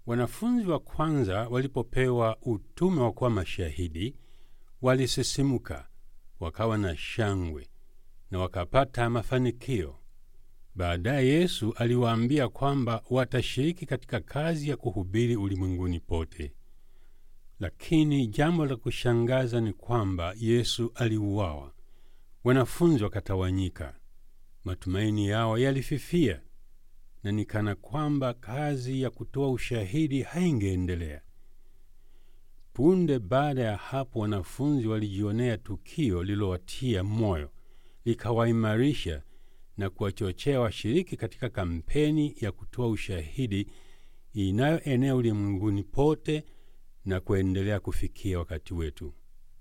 Wanafunzi wa kwanza walipopewa utume wa kuwa mashahidi, walisisimuka, wakawa na shangwe na wakapata mafanikio. Baadaye Yesu aliwaambia kwamba watashiriki katika kazi ya kuhubiri ulimwenguni pote. Lakini jambo la kushangaza ni kwamba Yesu aliuawa, wanafunzi wakatawanyika, matumaini yao yalififia, na ni kana kwamba kazi ya kutoa ushahidi haingeendelea. Punde baada ya hapo, wanafunzi walijionea tukio lililowatia moyo, likawaimarisha na kuwachochea washiriki katika kampeni ya kutoa ushahidi inayoenea ulimwenguni pote na kuendelea kufikia wakati wetu.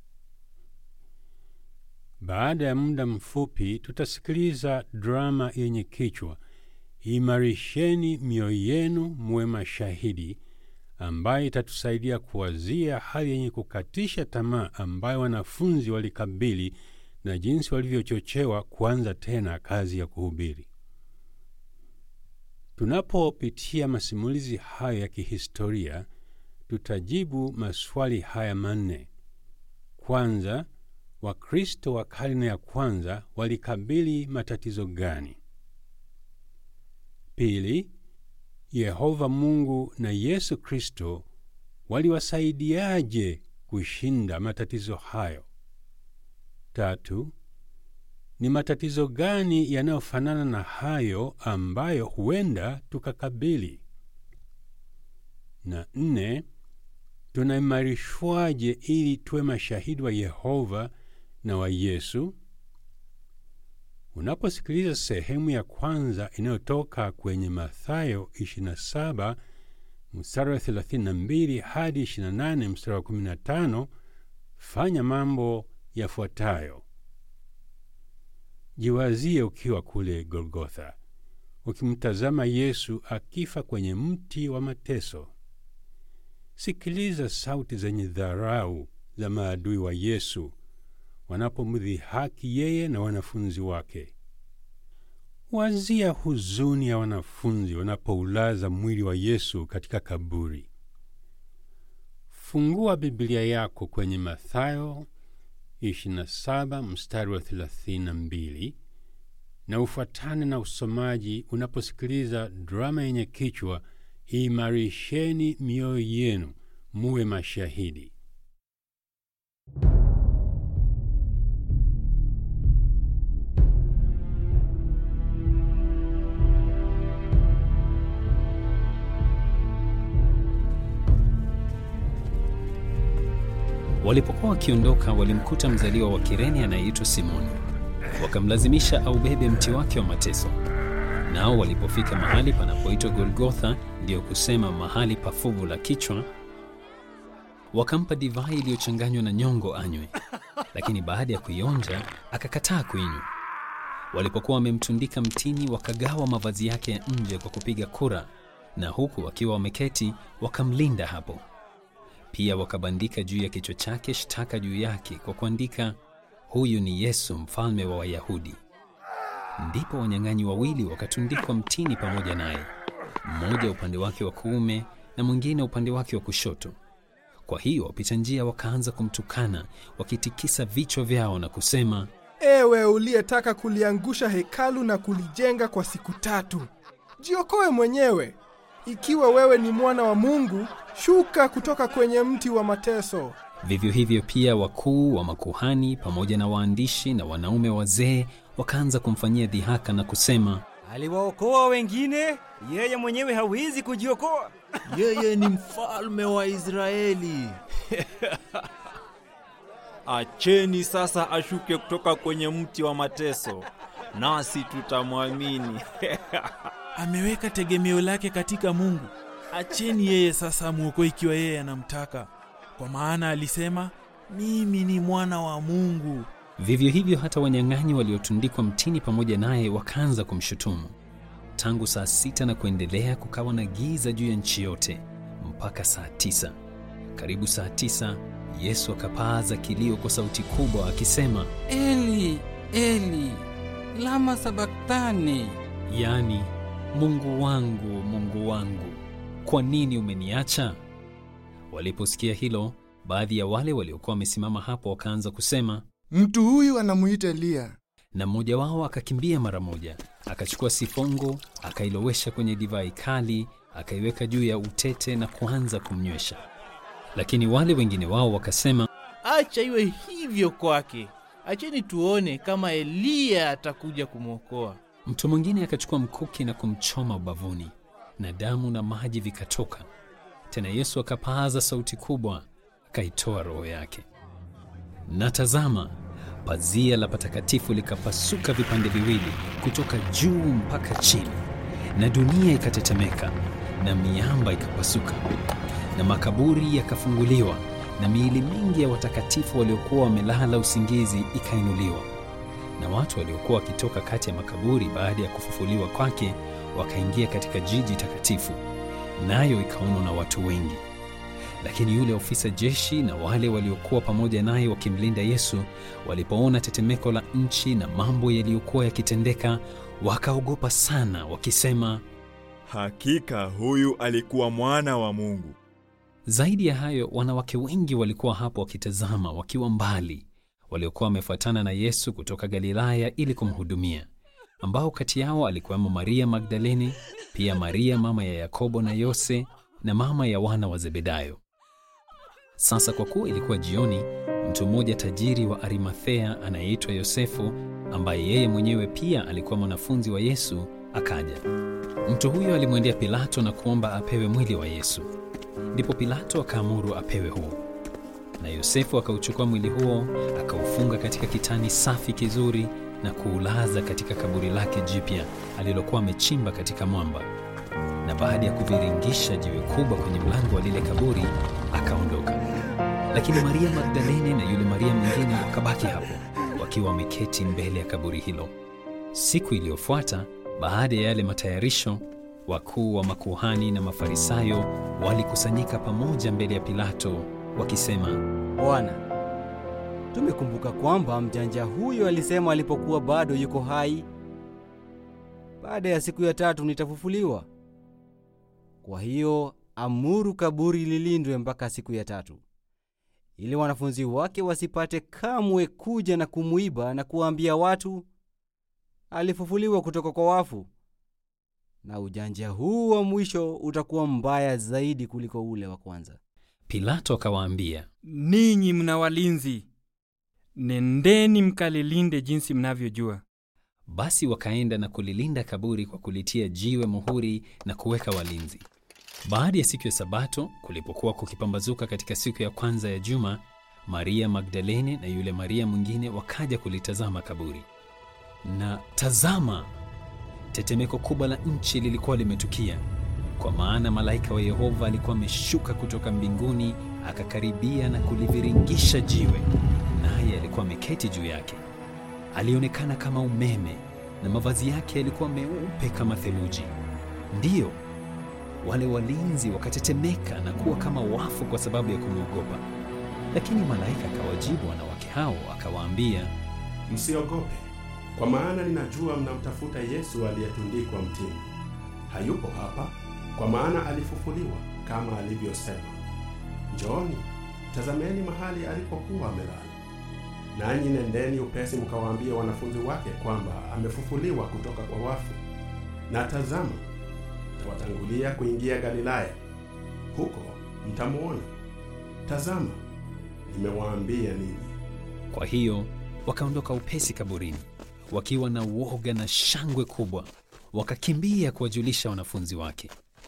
Baada ya muda mfupi, tutasikiliza drama yenye kichwa Imarisheni mioyo yenu muwe mashahidi, ambayo itatusaidia kuwazia hali yenye kukatisha tamaa ambayo wanafunzi walikabili na jinsi walivyochochewa kuanza tena kazi ya kuhubiri. Tunapopitia masimulizi hayo ya kihistoria, tutajibu maswali haya manne. Kwanza, Wakristo wa karne ya kwanza walikabili matatizo gani? Pili, Yehova Mungu na Yesu Kristo waliwasaidiaje kushinda matatizo hayo? Tatu, ni matatizo gani yanayofanana na hayo ambayo huenda tukakabili? Na nne, tunaimarishwaje ili tuwe mashahidi wa Yehova na wa Yesu? Unaposikiliza sehemu ya kwanza inayotoka kwenye Mathayo 27 mstari wa 32 hadi 28 mstari wa 15, fanya mambo yafuatayo. Jiwazie ukiwa kule Golgotha, ukimtazama Yesu akifa kwenye mti wa mateso. Sikiliza sauti zenye dharau za maadui wa Yesu wanapomdhihaki yeye na wanafunzi wake. Wazia huzuni ya wanafunzi wanapoulaza mwili wa Yesu katika kaburi. Fungua Biblia yako kwenye Mathayo 27 mstari wa 32 na ufuatane na usomaji unaposikiliza drama yenye kichwa Imarisheni mioyo yenu muwe mashahidi. Walipokuwa wakiondoka, walimkuta mzaliwa wa Kirene anayeitwa Simoni, wakamlazimisha aubebe mti wake wa mateso. Nao walipofika mahali panapoitwa Golgotha, ndiyo kusema mahali pa fuvu la kichwa, wakampa divai iliyochanganywa na nyongo anywe, lakini baada ya kuionja akakataa kuinywa. Walipokuwa wamemtundika mtini, wakagawa mavazi yake ya nje kwa kupiga kura, na huku wakiwa wameketi wakamlinda hapo. Pia wakabandika juu ya kichwa chake shtaka juu yake kwa kuandika, huyu ni Yesu mfalme wa Wayahudi. Ndipo wanyang'anyi wawili wakatundikwa mtini pamoja naye, mmoja upande wake wa kuume na mwingine upande wake wa kushoto. Kwa hiyo wapita njia wakaanza kumtukana wakitikisa vichwa vyao na kusema, Ewe uliyetaka kuliangusha hekalu na kulijenga kwa siku tatu, jiokoe mwenyewe. Ikiwa wewe ni mwana wa Mungu, shuka kutoka kwenye mti wa mateso. Vivyo hivyo pia wakuu wa makuhani pamoja na waandishi na wanaume wazee wakaanza kumfanyia dhihaka na kusema, Aliwaokoa wengine, yeye mwenyewe hawezi kujiokoa. Yeye ni mfalme wa Israeli. Acheni sasa ashuke kutoka kwenye mti wa mateso, nasi tutamwamini. Ameweka tegemeo lake katika Mungu. Acheni yeye sasa amwokoe ikiwa yeye anamtaka, kwa maana alisema, mimi ni mwana wa Mungu. Vivyo hivyo hata wanyang'anyi waliotundikwa mtini pamoja naye wakaanza kumshutumu. Tangu saa sita na kuendelea kukawa na giza juu ya nchi yote mpaka saa tisa. Karibu saa tisa, Yesu akapaaza kilio kwa sauti kubwa akisema, Eli, Eli, lama sabaktani, yaani, Mungu wangu, Mungu wangu, kwa nini umeniacha? Waliposikia hilo, baadhi ya wale waliokuwa wamesimama hapo wakaanza kusema, Mtu huyu anamuita Eliya. na mmoja wao akakimbia mara moja, akachukua sifongo, akailowesha kwenye divai kali, akaiweka juu ya utete na kuanza kumnywesha. Lakini wale wengine wao wakasema, Acha iwe hivyo kwake. Acheni tuone kama Eliya atakuja kumwokoa. Mtu mwingine akachukua mkuki na kumchoma ubavuni, na damu na maji vikatoka. Tena Yesu akapaaza sauti kubwa, akaitoa roho yake. Na tazama, pazia la patakatifu likapasuka vipande viwili kutoka juu mpaka chini, na dunia ikatetemeka, na miamba ikapasuka, na makaburi yakafunguliwa, na miili mingi ya watakatifu waliokuwa wamelala usingizi ikainuliwa na watu waliokuwa wakitoka kati ya makaburi baada ya kufufuliwa kwake wakaingia katika jiji takatifu, nayo ikaonwa na watu wengi. Lakini yule ofisa jeshi na wale waliokuwa pamoja naye wakimlinda Yesu walipoona tetemeko la nchi na mambo yaliyokuwa yakitendeka, wakaogopa sana, wakisema, Hakika huyu alikuwa mwana wa Mungu. Zaidi ya hayo, wanawake wengi walikuwa hapo wakitazama wakiwa mbali, waliokuwa wamefuatana na Yesu kutoka Galilaya ili kumhudumia, ambao kati yao alikuwemo Maria Magdalene, pia Maria mama ya Yakobo na Yose na mama ya wana wa Zebedayo. Sasa kwa kuwa ilikuwa jioni, mtu mmoja tajiri wa Arimathea anayeitwa Yosefu, ambaye yeye mwenyewe pia alikuwa mwanafunzi wa Yesu, akaja. Mtu huyo alimwendea Pilato na kuomba apewe mwili wa Yesu. Ndipo Pilato akaamuru apewe huo. Na Yosefu akauchukua mwili huo, akaufunga katika kitani safi kizuri na kuulaza katika kaburi lake jipya alilokuwa amechimba katika mwamba. Na baada ya kuviringisha jiwe kubwa kwenye mlango wa lile kaburi, akaondoka. Lakini Maria Magdalene na yule Maria mwingine wakabaki hapo wakiwa wameketi mbele ya kaburi hilo. Siku iliyofuata, baada ya yale matayarisho, wakuu wa makuhani na Mafarisayo walikusanyika pamoja mbele ya Pilato wakisema, Bwana, tumekumbuka kwamba mjanja huyo alisema alipokuwa bado yuko hai, baada ya siku ya tatu nitafufuliwa. Kwa hiyo amuru kaburi lilindwe mpaka siku ya tatu, ili wanafunzi wake wasipate kamwe kuja na kumwiba na kuwaambia watu alifufuliwa kutoka kwa wafu. Na ujanja huu wa mwisho utakuwa mbaya zaidi kuliko ule wa kwanza. Pilato akawaambia, Ninyi mna walinzi, nendeni mkalilinde jinsi mnavyojua. Basi wakaenda na kulilinda kaburi kwa kulitia jiwe muhuri na kuweka walinzi. Baada ya siku ya Sabato, kulipokuwa kukipambazuka katika siku ya kwanza ya juma, Maria Magdalene na yule Maria mwingine wakaja kulitazama kaburi. Na tazama, tetemeko kubwa la nchi lilikuwa limetukia, kwa maana malaika wa Yehova alikuwa ameshuka kutoka mbinguni akakaribia na kuliviringisha jiwe, naye alikuwa ameketi juu yake. Alionekana kama umeme na mavazi yake yalikuwa meupe kama theluji. Ndiyo, wale walinzi wakatetemeka na kuwa kama wafu kwa sababu ya kumwogopa. Lakini malaika akawajibu wanawake hao akawaambia, Msiogope, kwa maana ninajua mnamtafuta Yesu aliyetundikwa mtini. Hayupo hapa, kwa maana alifufuliwa kama alivyosema. Njooni, tazameni mahali alipokuwa amelala. Nanyi nendeni upesi mkawaambie wanafunzi wake kwamba amefufuliwa kutoka kwa wafu. Na tazama, tawatangulia kuingia Galilaya, huko mtamwona. Tazama, nimewaambia ninyi. Kwa hiyo wakaondoka upesi kaburini, wakiwa na uoga na shangwe kubwa, wakakimbia kuwajulisha wanafunzi wake.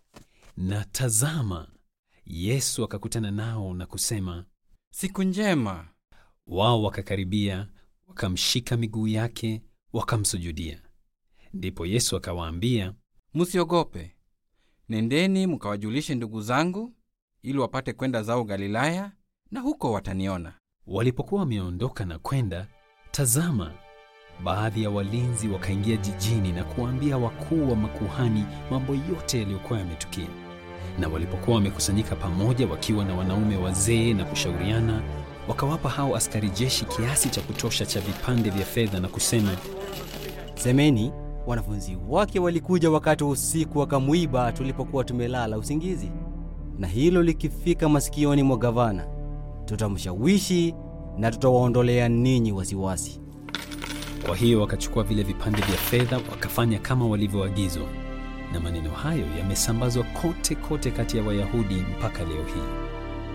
Na tazama, Yesu akakutana nao na kusema, Siku njema. Wao wakakaribia, wakamshika miguu yake, wakamsujudia. Ndipo Yesu akawaambia, Msiogope, nendeni mkawajulishe ndugu zangu, ili wapate kwenda zao Galilaya, na huko wataniona. Walipokuwa wameondoka na kwenda, tazama, baadhi ya walinzi wakaingia jijini na kuwaambia wakuu wa makuhani mambo yote yaliyokuwa yametukia. Na walipokuwa wamekusanyika pamoja wakiwa na wanaume wazee na kushauriana, wakawapa hao askari jeshi kiasi cha kutosha cha vipande vya fedha na kusema, Semeni, wanafunzi wake walikuja wakati wa usiku wakamwiba tulipokuwa tumelala usingizi, na hilo likifika masikioni mwa gavana, tutamshawishi na tutawaondolea ninyi wasiwasi. Kwa hiyo wakachukua vile vipande vya fedha wakafanya kama walivyoagizwa, na maneno hayo yamesambazwa kote kote kati ya Wayahudi mpaka leo hii.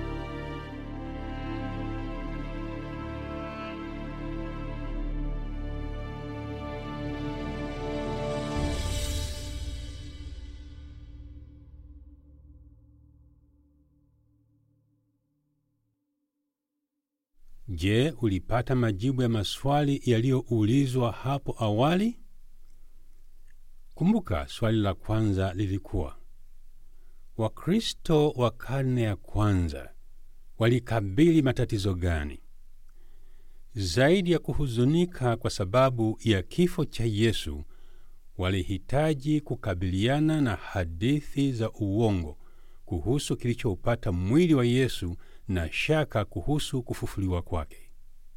Je, ulipata majibu ya maswali yaliyoulizwa hapo awali? Kumbuka, swali la kwanza lilikuwa Wakristo wa karne ya kwanza walikabili matatizo gani? Zaidi ya kuhuzunika kwa sababu ya kifo cha Yesu, walihitaji kukabiliana na hadithi za uongo kuhusu kilichoupata mwili wa Yesu na shaka kuhusu kufufuliwa kwake.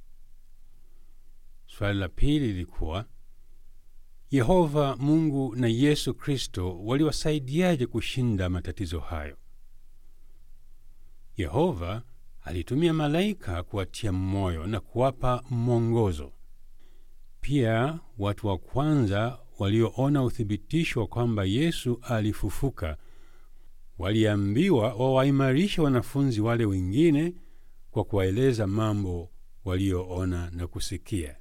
Swali la pili lilikuwa Yehova Mungu na Yesu Kristo waliwasaidiaje kushinda matatizo hayo? Yehova alitumia malaika kuwatia moyo na kuwapa mwongozo. Pia watu wa kwanza walioona uthibitisho wa kwamba Yesu alifufuka waliambiwa wawaimarishe wanafunzi wale wengine kwa kuwaeleza mambo walioona na kusikia.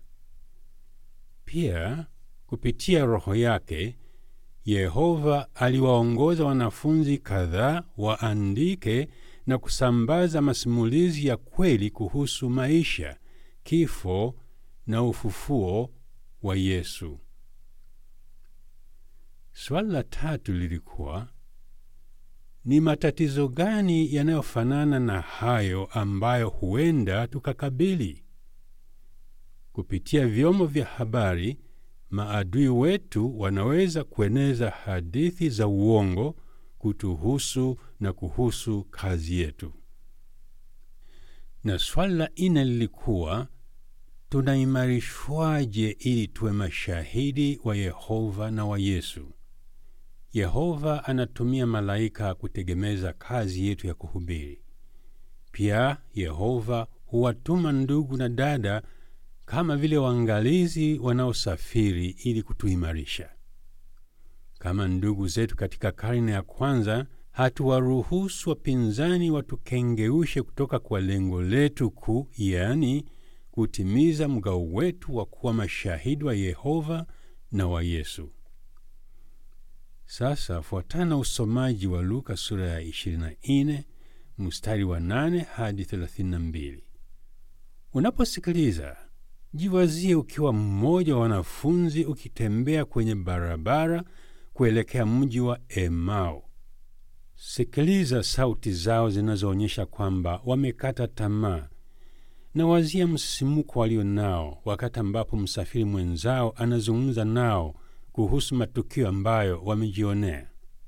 Pia kupitia Roho yake Yehova aliwaongoza wanafunzi kadhaa waandike na kusambaza masimulizi ya kweli kuhusu maisha, kifo na ufufuo wa Yesu. Swali la tatu lilikuwa ni matatizo gani yanayofanana na hayo ambayo huenda tukakabili? Kupitia vyombo vya habari, maadui wetu wanaweza kueneza hadithi za uongo kutuhusu na kuhusu kazi yetu. Na swali la nne lilikuwa tunaimarishwaje ili tuwe mashahidi wa Yehova na wa Yesu? Yehova anatumia malaika kutegemeza kazi yetu ya kuhubiri. Pia Yehova huwatuma ndugu na dada kama vile waangalizi wanaosafiri ili kutuimarisha. Kama ndugu zetu katika karne ya kwanza, hatuwaruhusu wapinzani watukengeushe kutoka kwa lengo letu kuu, yaani kutimiza mgao wetu wa kuwa mashahidi wa Yehova na wa Yesu. Sasa fuatana usomaji wa Luka sura ya 24 mstari wa 8 hadi 32. Unaposikiliza, jiwazie ukiwa mmoja wa wanafunzi ukitembea kwenye barabara kuelekea mji wa Emau. Sikiliza sauti zao zinazoonyesha kwamba wamekata tamaa, na wazia msimuko walio nao wakati ambapo msafiri mwenzao anazungumza nao kuhusu matukio ambayo wamejionea.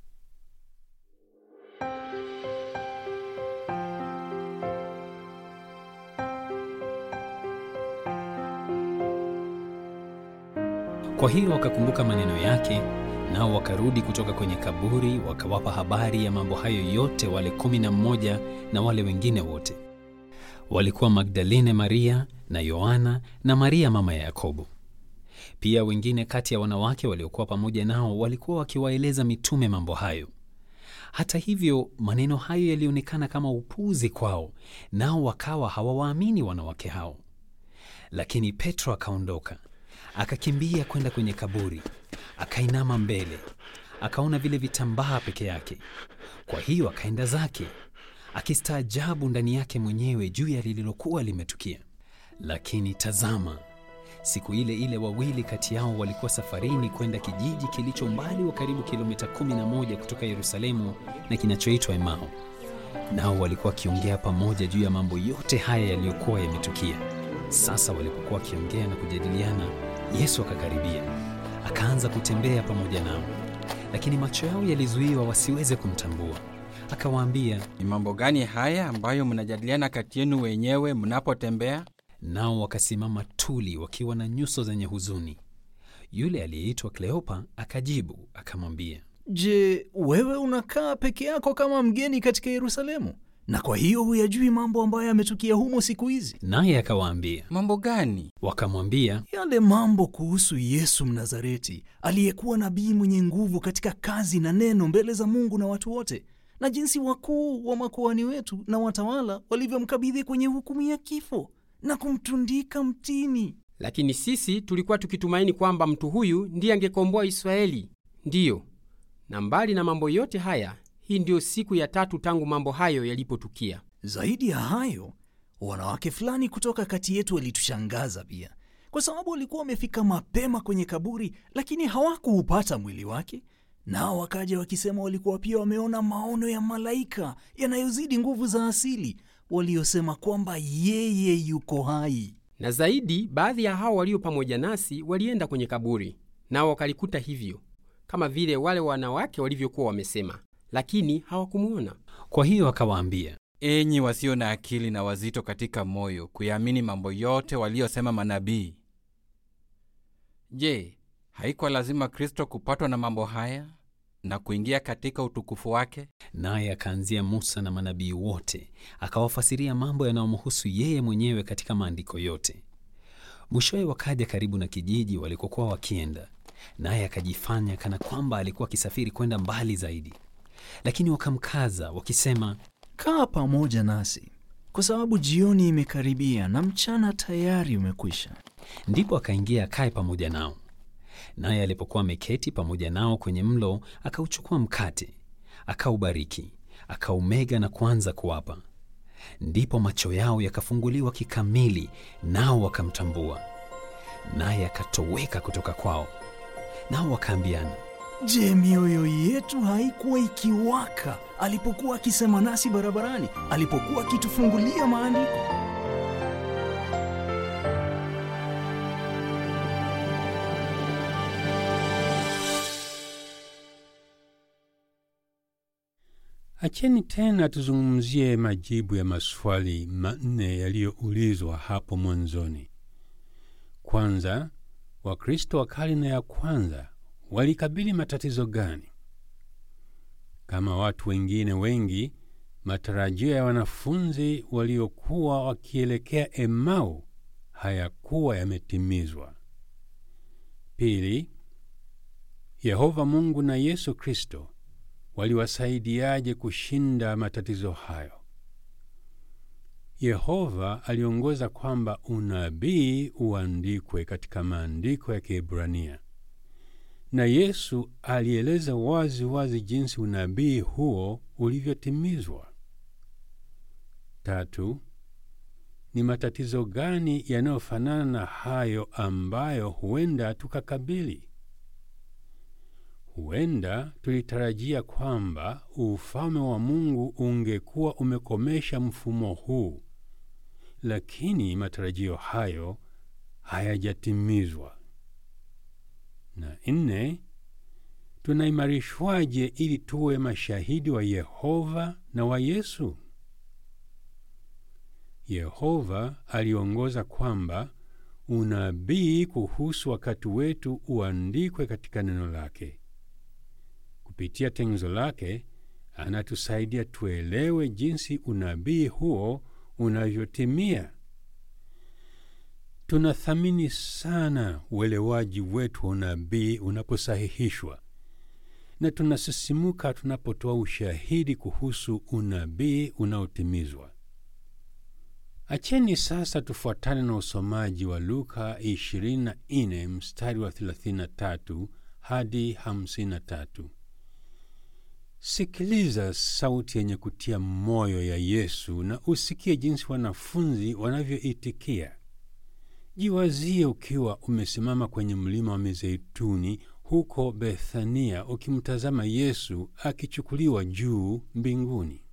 Kwa hiyo wakakumbuka maneno yake, nao wakarudi kutoka kwenye kaburi, wakawapa habari ya mambo hayo yote wale kumi na mmoja na wale wengine wote. Walikuwa Magdalene Maria na Yohana na Maria mama ya Yakobo. Pia wengine kati ya wanawake waliokuwa pamoja nao walikuwa wakiwaeleza mitume mambo hayo. Hata hivyo, maneno hayo yalionekana kama upuzi kwao, nao wakawa hawawaamini wanawake hao. Lakini Petro akaondoka, akakimbia kwenda kwenye kaburi, akainama mbele, akaona vile vitambaa peke yake. Kwa hiyo akaenda zake, akistaajabu ndani yake mwenyewe juu ya lililokuwa limetukia. Lakini tazama, siku ile ile wawili kati yao walikuwa safarini kwenda kijiji kilicho umbali wa karibu kilomita 11 kutoka Yerusalemu na kinachoitwa Emau. Nao walikuwa wakiongea pamoja juu ya mambo yote haya yaliyokuwa yametukia. Sasa walipokuwa wakiongea na kujadiliana, Yesu akakaribia, akaanza kutembea pamoja nao, lakini macho yao yalizuiwa wasiweze kumtambua. Akawaambia, ni mambo gani haya ambayo mnajadiliana kati yenu wenyewe mnapotembea? Nao wakasimama tuli wakiwa na nyuso zenye huzuni. Yule aliyeitwa Kleopa akajibu akamwambia, Je, wewe unakaa peke yako kama mgeni katika Yerusalemu, na kwa hiyo huyajui mambo ambayo yametukia humo siku hizi? naye akawaambia, mambo gani? Wakamwambia, yale mambo kuhusu Yesu Mnazareti, aliyekuwa nabii mwenye nguvu katika kazi na neno mbele za Mungu na watu wote, na jinsi wakuu wa makuhani wetu na watawala walivyomkabidhi kwenye hukumu ya kifo na kumtundika mtini. Lakini sisi tulikuwa tukitumaini kwamba mtu huyu ndiye angekomboa Israeli. Ndiyo, na mbali na mambo yote haya, hii ndiyo siku ya tatu tangu mambo hayo yalipotukia. Zaidi ya hayo, wanawake fulani kutoka kati yetu walitushangaza pia, kwa sababu walikuwa wamefika mapema kwenye kaburi, lakini hawakuupata mwili wake. Nao wakaja wakisema walikuwa pia wameona maono ya malaika yanayozidi nguvu za asili, waliosema kwamba yeye yuko hai. Na zaidi, baadhi ya hao walio pamoja nasi walienda kwenye kaburi, nao wakalikuta hivyo, kama vile wale wanawake walivyokuwa wamesema, lakini hawakumwona. Kwa hiyo akawaambia, enyi wasio na akili na wazito katika moyo kuyaamini mambo yote waliyosema manabii. Je, haikuwa lazima Kristo kupatwa na mambo haya na kuingia katika utukufu wake? Naye akaanzia Musa na manabii wote, akawafasiria mambo yanayomhusu yeye mwenyewe katika maandiko yote. Mwishowe wakaja karibu na kijiji walikokuwa wakienda, naye akajifanya kana kwamba alikuwa akisafiri kwenda mbali zaidi, lakini wakamkaza wakisema, kaa pamoja nasi, kwa sababu jioni imekaribia na mchana tayari umekwisha. Ndipo akaingia akae pamoja nao. Naye alipokuwa ameketi pamoja nao kwenye mlo, akauchukua mkate, akaubariki, akaumega na kuanza kuwapa. Ndipo macho yao yakafunguliwa kikamili, nao wakamtambua. Naye akatoweka kutoka kwao, nao wakaambiana, Je, mioyo yetu haikuwa ikiwaka alipokuwa akisema nasi barabarani, alipokuwa akitufungulia maandiko? Acheni tena tuzungumzie majibu ya maswali manne yaliyoulizwa hapo mwanzoni. Kwanza, Wakristo wa karne ya kwanza walikabili matatizo gani? Kama watu wengine wengi, matarajio ya wanafunzi waliokuwa wakielekea Emau hayakuwa yametimizwa. Pili, Yehova Mungu na Yesu Kristo waliwasaidiaje kushinda matatizo hayo? Yehova aliongoza kwamba unabii uandikwe katika maandiko ya Kiebrania, na Yesu alieleza wazi wazi jinsi unabii huo ulivyotimizwa. Tatu, ni matatizo gani yanayofanana na hayo ambayo huenda tukakabili? Huenda tulitarajia kwamba ufalme wa Mungu ungekuwa umekomesha mfumo huu, lakini matarajio hayo hayajatimizwa. Na nne, tunaimarishwaje ili tuwe mashahidi wa Yehova na wa Yesu? Yehova aliongoza kwamba unabii kuhusu wakati wetu uandikwe katika neno lake. Kupitia tengenezo lake anatusaidia tuelewe jinsi unabii huo unavyotimia. Tunathamini sana uelewaji wetu wa unabii unaposahihishwa, na tunasisimuka tunapotoa ushahidi kuhusu unabii unaotimizwa. Acheni sasa tufuatane na usomaji wa Luka 24 mstari wa 33 hadi 53. Sikiliza sauti yenye kutia moyo ya Yesu na usikie jinsi wanafunzi wanavyoitikia. Jiwazie ukiwa umesimama kwenye mlima wa Mizeituni huko Bethania, ukimtazama Yesu akichukuliwa juu mbinguni.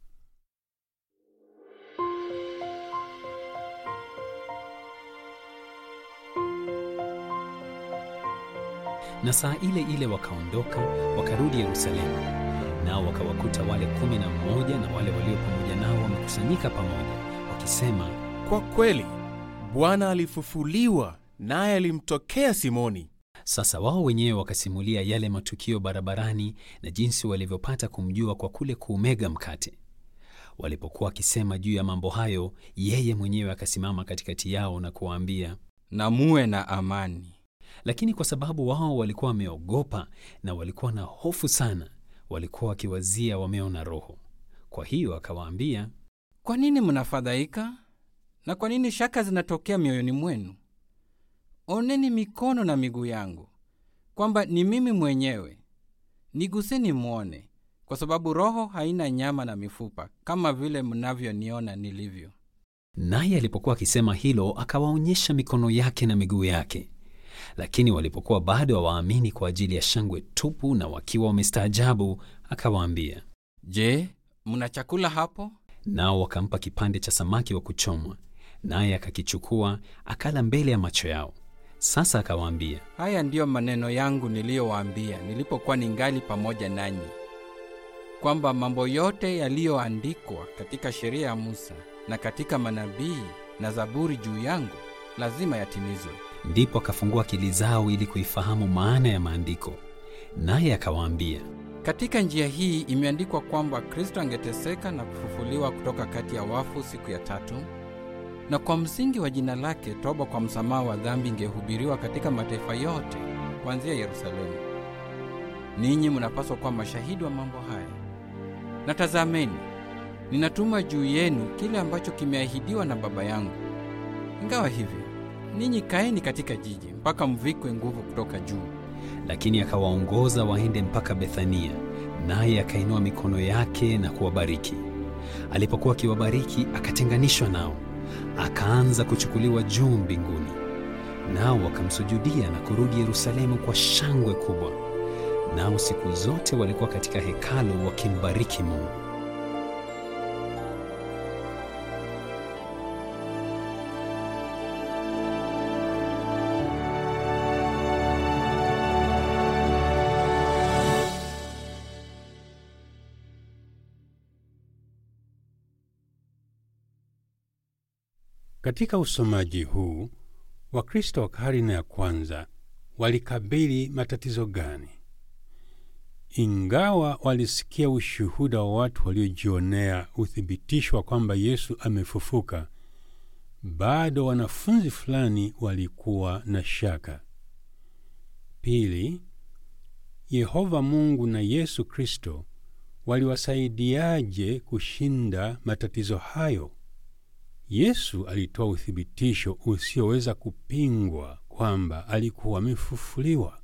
Na saa ile ile wakaondoka wakarudi Yerusalemu, nao wakawakuta wale kumi na mmoja na wale walio pamoja nao wamekusanyika pamoja, wakisema, Kwa kweli Bwana alifufuliwa, naye alimtokea Simoni. Sasa wao wenyewe wakasimulia yale matukio barabarani na jinsi walivyopata kumjua kwa kule kuumega mkate. Walipokuwa wakisema juu ya mambo hayo, yeye mwenyewe akasimama katikati yao na kuwaambia, na muwe na amani. Lakini kwa sababu wao walikuwa wameogopa na walikuwa na hofu sana, walikuwa wakiwazia wameona roho. Kwa hiyo akawaambia, kwa nini mnafadhaika na kwa nini shaka zinatokea mioyoni mwenu? Oneni mikono na miguu yangu, kwamba ni mimi mwenyewe. Niguseni mwone, kwa sababu roho haina nyama na mifupa kama vile mnavyoniona nilivyo. Naye alipokuwa akisema hilo, akawaonyesha mikono yake na miguu yake. Lakini walipokuwa bado hawaamini kwa ajili ya shangwe tupu na wakiwa wamestaajabu, akawaambia, Je, mna chakula hapo? Nao wakampa kipande cha samaki wa kuchomwa, naye akakichukua akala mbele ya macho yao. Sasa akawaambia, haya ndiyo maneno yangu niliyowaambia nilipokuwa ningali pamoja nanyi, kwamba mambo yote yaliyoandikwa katika sheria ya Musa na katika manabii na Zaburi juu yangu lazima yatimizwe. Ndipo akafungua akili zao ili kuifahamu maana ya maandiko, naye akawaambia, katika njia hii imeandikwa kwamba Kristo angeteseka na kufufuliwa kutoka kati ya wafu siku ya tatu, na kwa msingi wa jina lake toba kwa msamaha wa dhambi ingehubiriwa katika mataifa yote kuanzia Yerusalemu. Ninyi mnapaswa kuwa mashahidi wa mambo haya. Na tazameni, ninatuma juu yenu kile ambacho kimeahidiwa na Baba yangu. Ingawa hivyo, ninyi kaeni katika jiji mpaka mvikwe nguvu kutoka juu. Lakini akawaongoza waende mpaka Bethania, naye akainua mikono yake na kuwabariki. Alipokuwa akiwabariki, akatenganishwa nao, akaanza kuchukuliwa juu mbinguni. Nao wakamsujudia na kurudi Yerusalemu kwa shangwe kubwa. Nao siku zote walikuwa katika hekalu wakimbariki Mungu. Katika usomaji huu Wakristo wa karne ya kwanza walikabili matatizo gani? Ingawa walisikia ushuhuda wa watu waliojionea uthibitisho wa kwamba Yesu amefufuka, bado wanafunzi fulani walikuwa na shaka. Pili, Yehova Mungu na Yesu Kristo waliwasaidiaje kushinda matatizo hayo? Yesu alitoa uthibitisho usioweza kupingwa kwamba alikuwa amefufuliwa.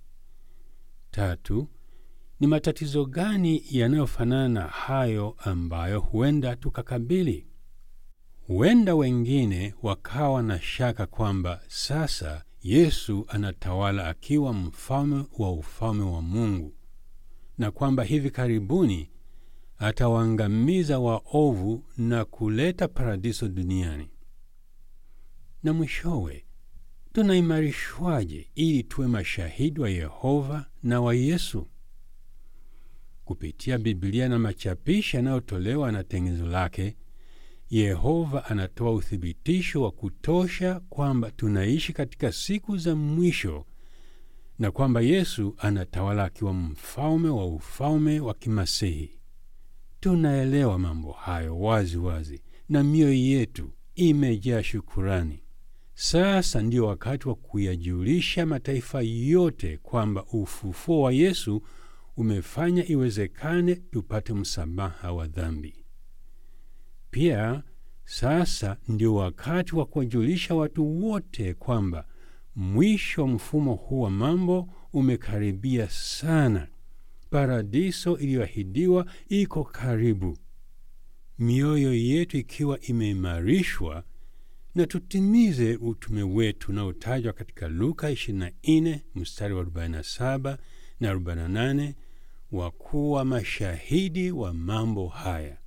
Tatu, ni matatizo gani yanayofanana na hayo ambayo huenda tukakabili? Huenda wengine wakawa na shaka kwamba sasa Yesu anatawala akiwa mfalme wa ufalme wa Mungu na kwamba hivi karibuni atawaangamiza waovu na kuleta paradiso duniani. Na mwishowe, tunaimarishwaje ili tuwe mashahidi wa Yehova na wa Yesu? Kupitia Biblia na machapisho yanayotolewa na tengenezo lake, Yehova anatoa uthibitisho wa kutosha kwamba tunaishi katika siku za mwisho na kwamba Yesu anatawala akiwa mfalme wa ufalme wa kimasihi. Tunaelewa mambo hayo wazi wazi na mioyo yetu imejaa shukurani. Sasa ndio wakati wa kuyajulisha mataifa yote kwamba ufufuo wa Yesu umefanya iwezekane tupate msamaha wa dhambi. Pia sasa ndio wakati wa kuwajulisha watu wote kwamba mwisho wa mfumo huu wa mambo umekaribia sana. Paradiso iliyoahidiwa iko karibu. Mioyo yetu ikiwa imeimarishwa, na tutimize utume wetu unaotajwa katika Luka 24 mstari wa 47 na 48 wa kuwa mashahidi wa mambo haya.